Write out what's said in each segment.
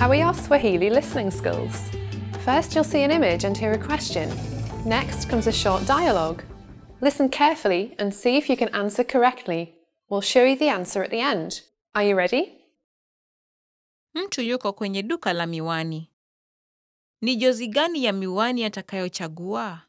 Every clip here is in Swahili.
How are your Swahili listening skills? First, you'll see an image and hear a question. Next comes a short dialogue. Listen carefully and see if you can answer correctly. We'll show you the answer at the end. Are you ready? Mtu yuko kwenye duka la miwani. Ni jozi gani ya miwani atakayochagua?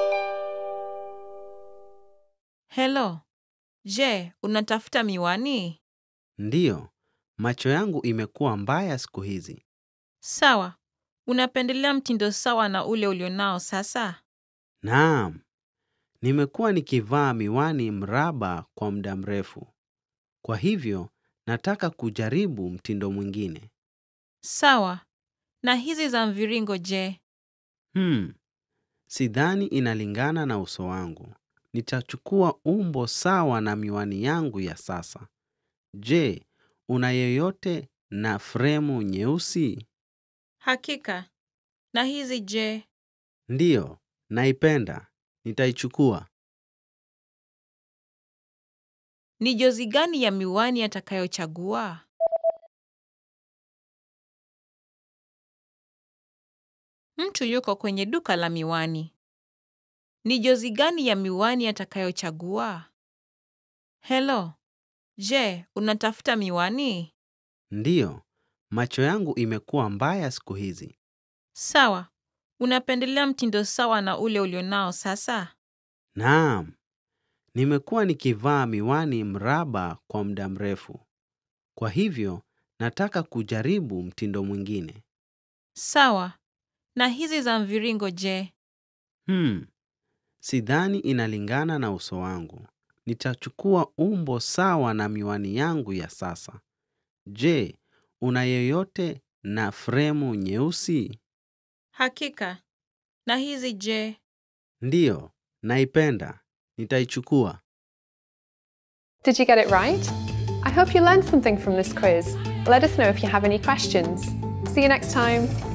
Hello. Je, unatafuta miwani? Ndiyo, macho yangu imekuwa mbaya siku hizi. Sawa. Unapendelea mtindo sawa na ule ulionao sasa? Naam, nimekuwa nikivaa miwani mraba kwa muda mrefu. Kwa hivyo, nataka kujaribu mtindo mwingine. Sawa. Na hizi za mviringo je? Hmm, sidhani inalingana na uso wangu. Nitachukua umbo sawa na miwani yangu ya sasa. Je, una yeyote na fremu nyeusi? Hakika. Na hizi je? Ndiyo, naipenda. Nitaichukua. Ni jozi gani ya miwani atakayochagua? Mtu yuko kwenye duka la miwani. Ni jozi gani ya miwani atakayochagua? Hello. Je, unatafuta miwani? Ndiyo, macho yangu imekuwa mbaya siku hizi. Sawa. Unapendelea mtindo sawa na ule ulionao sasa? Naam, nimekuwa nikivaa miwani mraba kwa muda mrefu. Kwa hivyo, nataka kujaribu mtindo mwingine. Sawa. Na hizi za mviringo je? Hmm, sidhani inalingana na uso wangu. Nitachukua umbo sawa na miwani yangu ya sasa. Je, una yeyote na fremu nyeusi? Hakika. Na hizi je? Ndiyo, naipenda. Nitaichukua. Did you get it right? I hope you learned something from this quiz. Let us know if you have any questions. See you next time.